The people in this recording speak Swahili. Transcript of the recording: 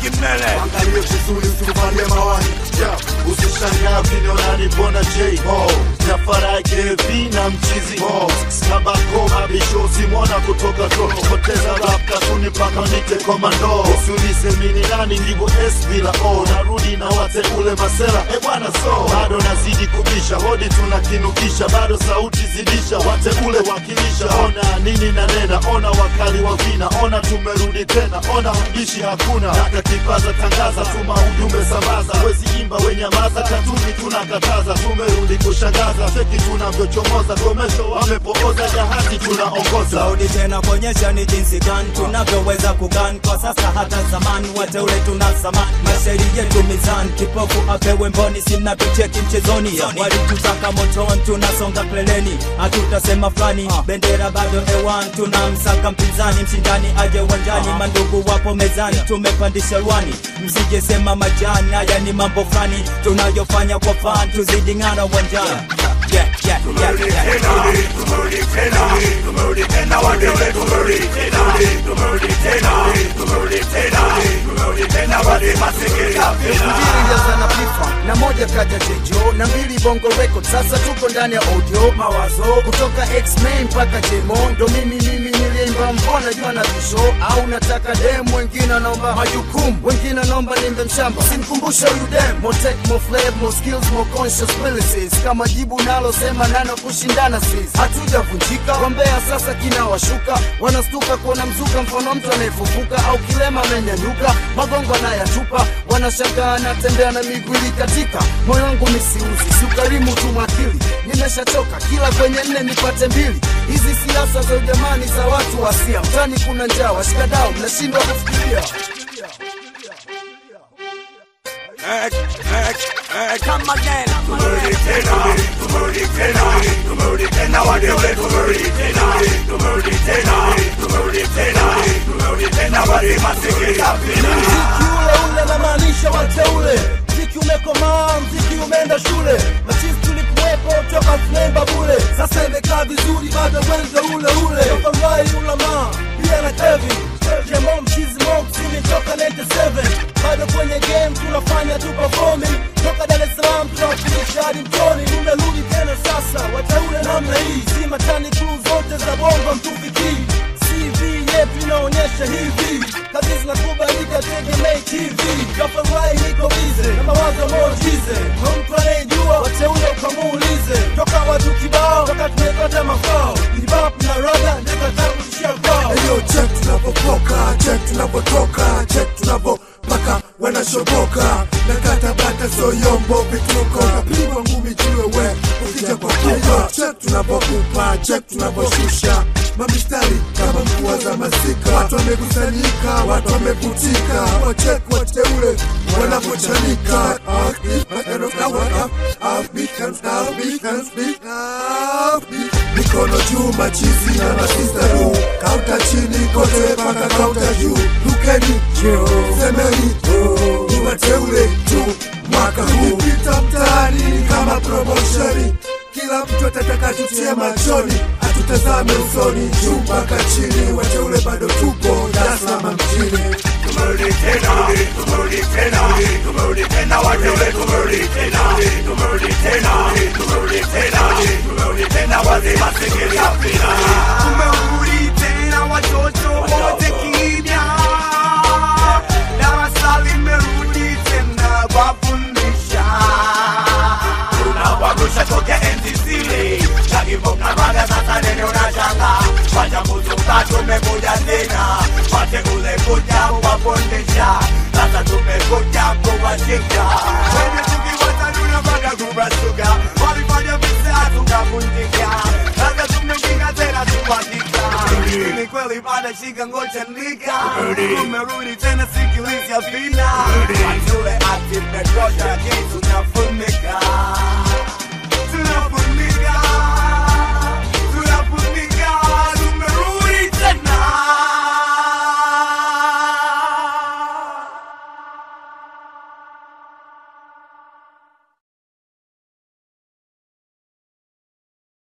mbele Angalie vizuri usivalie mawani yeah. Usishangaa ukiniona nipona J Ho Jafara JV na mchizi Ho Kabako mabisho simona kutoka to Poteza rap katuni mpaka nite komando Usiulize mini nani ndivyo S bila O Narudi na wateule masela e bwana so Bado nazidi kubisha hodi tunakinukisha Bado sauti zidisha wateule wakilisha Ona nini na nena ona wakali wa vina Ona tumerudi tena ona mbishi hakuna Daka kipaza tangaza tuma ujumbe sambaza Wezi imba wenyamaza katuni tunakataza Tumerudi kushangaza cheki tunavyochomoza Komesho wamepooza jahazi tunaongoza Saudi tena kuonyesha ni jinsi gani tunavyoweza kugan kwa sasa hata zamani wateule tuna samani mashairi yetu mizani kipofu apewe mboni simna tucheki mchezoni walitutaka motoni tunasonga kleleni hatutasema fulani bendera bado ewan tunamsaka mpinzani mshindani aje uwanjani mandugu wapo mezani tumepandisha rwani msije sema majani haya ni mambo fulani tunayofanya kwa fan tuzidi ng'ara uwanjani yeah, yeah, yeah, yeah, yeah. tumerudi tena tumerudi tena wateule tumerudi tena tumerudi tena tumerudi tena tumerudi tena wale masikika elfu mbili ilianza pifa na moja kaja jejo na mbili bongo record sasa tuko ndani ya audio mawazo kutoka x-men mpaka jemo ndo mimi mimi niliimba mbona jua na visho au nataka dem wengine wanaomba majukumu wengine wanaomba nimbe mshamba simkumbusha huyu dem more tech more flair more skills more conscious abilities kama jibu nalosema nano kushindana sis hatujavunjika wambea sasa kinawashuka wanastuka kuona mzuka mfano mtu anayefufuka au kilema amenyanyuka magongo anayatupa wanashangaa anatembea na miguu katika moyo wangu misiuzi siukarimu tu mwakili nimeshachoka kila kwenye nne nipate mbili hizi siasa za ujamani za watu wasia mtani kuna njaa washikadau mnashindwa kufikiria Eh, eh, eh, come again. Tumerudi tena, tumerudi tena, tumerudi tena wateule, tumerudi tena, tumerudi tena, tumerudi tena, tumerudi tena wale masikika pina. mziki ule ule namaanisha wateule mziki umekomaa mziki umeenda shule machizi tulikuwepo toka tunaimba bule sasa imekaa vizuri bado wenzo ule ule tokambai ulama pia na kevin jemo mchizi mo kusini toka 97 bado kwenye game tunafanya tu performing toka dar es salaam tunawakilisha hadi mtoni tumerudi tena sasa wateule namna hii si matani kuu zote za bongo mtufikii CV yetu inaonyesha hivi kazi zinakubalika tegemei TV kafarai niko bize na mawazo mojize kwa mtu anayejua wateule ukamuulize toka watu kibao toka tumepata mafao hip-hop na raga ndika tangu tishia kwao Eyo check tunapopoka, check tunapotoka, check tunapopaka wanashoboka na kata bata soyombo vituko napigwa ngumi jiwe we ukija kwa kupa check tunapokupa check tunaposhusha mamistari kama mvua za masika watu wamekusanyika watu wameputika wachek wateule wanapochanika mikono juu machizi na masistaru kauta chini kote mpaka kauta juu lukeni semeni ni wateule tu mwaka huu pita mtaani kama promoshoni kila mtu atataka tutie machoni atutazame usoni juu mpaka chini wateule bado tupo Dar es Salaam mjini Tumerudi tena, tumerudi tena, tumerudi tena wateule, tumerudi tena, tumerudi tena, tumerudi tena, tumerudi tena wale masikika pina. Tumerudi tena watoto wote kimya, darasa limerudi tena wafundisha. Tunawagusha toke enzi zile, Shaggy na raga sasa nene unashanga, wachambuzi utatu tumekuja tena, wateule kuja kuwafundisha, sasa tumekuja kuwashika. Wenye tukiwata tunapata kubasuka, walifanya visa tukavunjika. Sasa tumekinga tena tuhakika. Ni kweli bada shika ngoja nika. Tumerudi tena sikiliza vina. Wateule active na kosha kitu tunafunika.